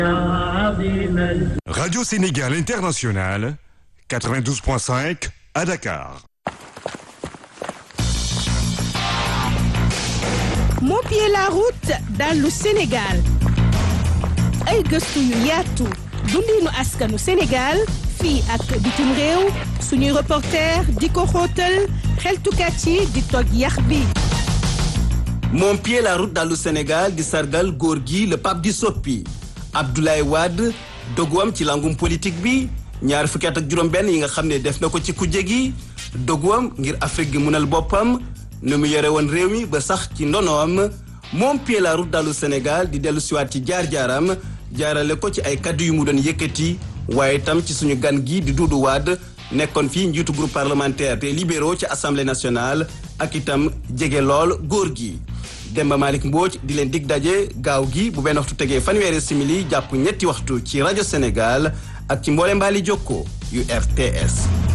Radio Sénégal International, 92.5 à Dakar. moo pied la route dallu Sénégal ay gëstu yu yaatu dundinu askanu Sénégal fii ak bitim réew suñuy reporter di ko xóotal xeltukat yi di toj yax bi moom pied la route dallu Sénégal di sargal góor gi le pape di soppi Abdoulaye Wade doguwam ci langum politique bi ñaar fukki at ak juróom-benn yi nga xam ne def na ko ci kujje gi doguwam ngir Afrique gi munal boppam nu mu yore woon réew mi ba sax ci ndonoom moom pied la route dallu Sénégal di dellu siwaat ci jaar-jaaram jaarale ko ci ay kaddu yu mu doon yëkkati waaye itam ci suñu gan gi di Doudou Wade nekkoon fii njiitu groupe parlementaire des libéraux ci assemblée nationale ak itam jege lool góor gi Demba Malick Mbodj di leen dig daje gaaw gi bu benn waxtu tegee fanweeri simili jàpp ñetti waxtu ci rajo Sénégal ak ci mboole mbaali jokko yu RTS